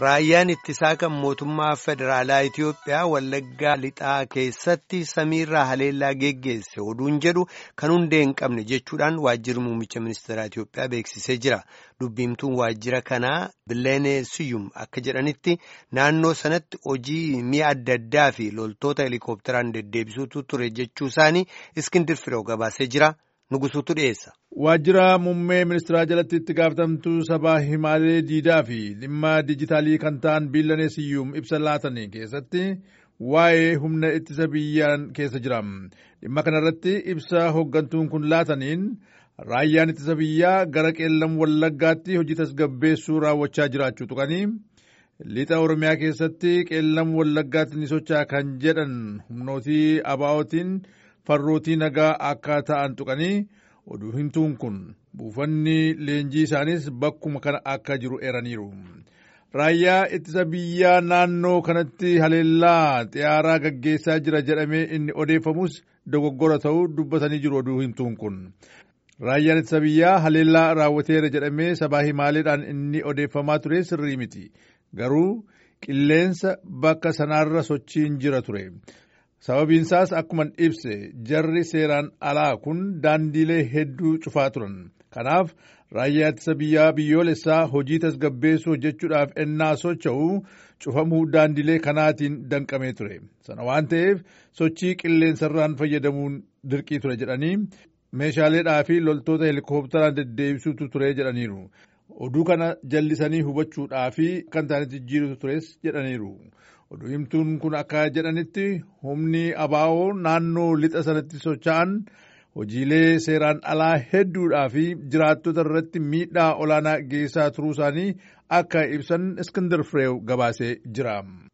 Raayyaan ittisaa kan mootummaa federaalaa Itiyoophiyaa Wallaggaa lixaa keessatti samiirraa haleellaa geggeesse oduun jedhu kan hundee hin qabne jechuudhaan waajjirri muummicha ministeeraa Itiyoophiyaa beeksisee jira. Dubbiimtuun waajjira kanaa Bileenee Siyyum akka jedhanitti naannoo sanatti hojii mi'a adda addaa fi loltoota helikopteraan deddeebisuutu ture jechuu isaanii Iskindir Firoo gabaasee jira. Nugusuutu dhiyeessa. Waajjira muummee ministeeraa jalatti itti gaafatamtuu sabaa himaalee diidaa fi dhimma dijitaalii kan ta'an Bileenee Siyyum ibsa laatan keessatti waa'ee humna ittisa biyyaan keessa jira. Dhimma kanarratti ibsa hooggantuun kun laataniin raayyaan ittisa biyyaa gara qeellam wallaggaatti hojii tasgabbeessuu raawwachaa jiraachuu tuqanii lixa Oromiyaa keessatti qeellam wallaggaatti ni socho'a kan jedhan humnootii abaa'ootiin. farrootii nagaa akka ta'an tuqanii oduu himtuun kun buufanni leenjii isaanis bakkuma kana akka jiru eeraniiru. Raayyaa ittisa biyyaa naannoo kanatti haleellaa xiyyaaraa gaggeessaa jira jedhamee inni odeeffamus dogoggora ta'uu dubbatanii jiru oduu himtuun kun. Raayyaan ittisa biyyaa haleellaa raawwateera jedhamee sabaa himaaleedhaan inni odeeffamaa ture sirrii miti. Garuu qilleensa bakka sanaarra sochiin jira ture. sababiin isaas akkuma ibse jarri seeraan alaa kun daandiilee hedduu cufaa turan kanaaf raayyaa ittisa biyyaa biyyoolessaa hojii tasgabbeessuu hojjechuudhaaf ennaa socho'u cufamuu daandiilee kanaatiin danqamee ture sana waan ta'eef sochii qilleensarraan fayyadamuun dirqii ture jedhanii meeshaaleedhaa fi loltoota helikopteraan deddeebisuutu ture jedhaniiru oduu kana jallisanii hubachuudhaa fi kan ta'anitti jijjiirutu tures jedhaniiru. oduu himtuun kun akka jedhanitti humni abaa'oo naannoo lixa sanatti socho'an hojiilee seeraan alaa hedduudhaa fi jiraattota irratti miidhaa olaanaa geessaa turuu isaanii akka ibsan iskindar fireew gabaasee jira.